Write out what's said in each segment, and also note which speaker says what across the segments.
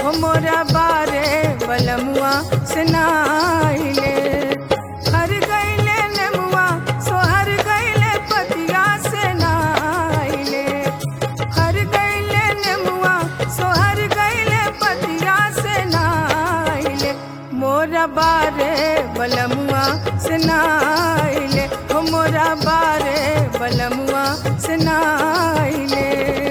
Speaker 1: हो मोरा बारे बलमुआ सुनाइले हर गईले नेमुआ सोहर गईले पतिया से नाइले हर गईले नेमुआ सोहर गईले पतिया से नाइले मोरा बारे बलमुआ सुनाइले हो मोरा बारे बलमुआ सुनाइले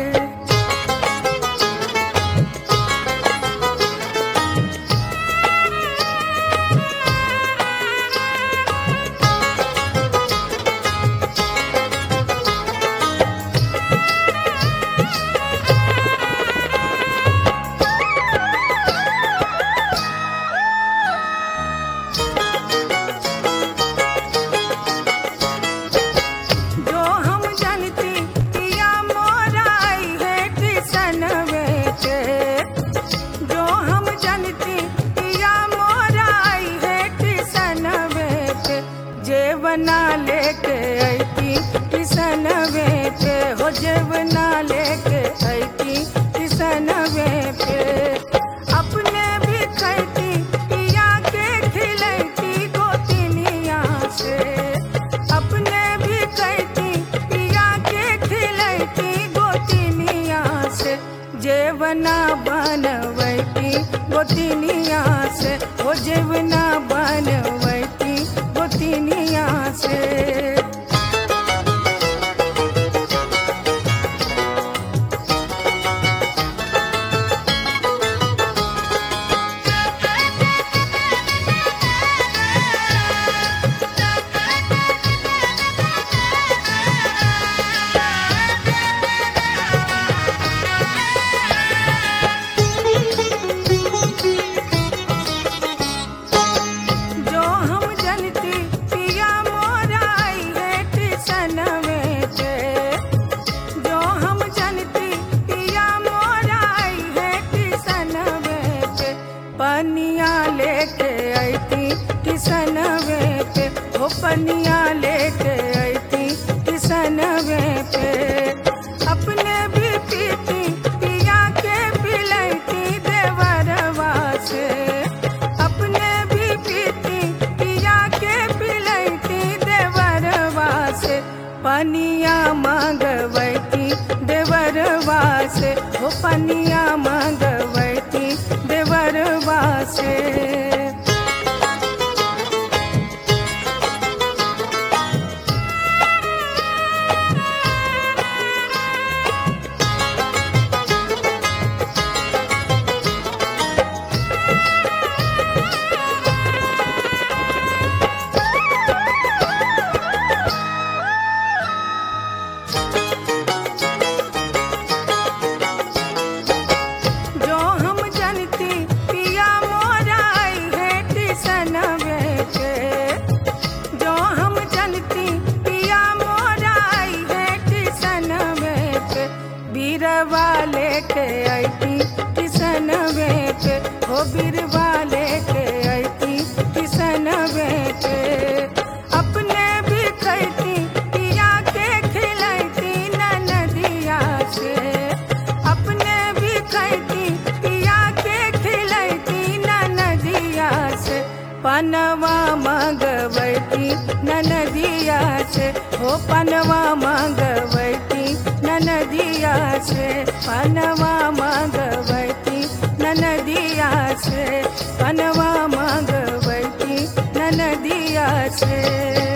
Speaker 1: जो हम जानती पिया मोराई है किसन बेटे जो हम जानती पिया मोराई है किसन बेटे जेवना लेके ऐती किसन बेटे हो जेवना लेके ऐती किसन बेटे अपने भी खैती पिया के खिलैती गोतिनिया से अपने भी कहती पिया के खिलैती गोतिनिया से जेवना बनवैती गोतिनिया से हो जेवना बनवैती गोतिनिया से जो हम जनती पिया मोराई है किसन बेटे जो हम जनती पिया मोराई है किसन बेटे पनिया लेके ऐती किसन बेटे हो पनिया लेके ऐती किसन बेटे अपने भी पीती पिया के पिलैती देवरवा से अपने भी पीती पिया के पिलैती देवरवा से पनिया मांगवैती देवरवा से हो पनिया मांगवैती देवरवा से जो हम जनती पिया मोराई है किसन बेटे जो हम जनती पिया मोराई है किसन बेटे बीरवा लेके ऐती किसन बेटे हो बीरवा लेके ऐती किसन बेटे अपने भी खैती पिया के खिलैती ननदिया से अपने भी खैती पिया के खिलैती ननदिया से पनवा मंगवैती ननदिया से हो पनवा मंगवैती ननदिया से पनवा मंगवैती ननदिया से पनवा मंगवैती ननदिया से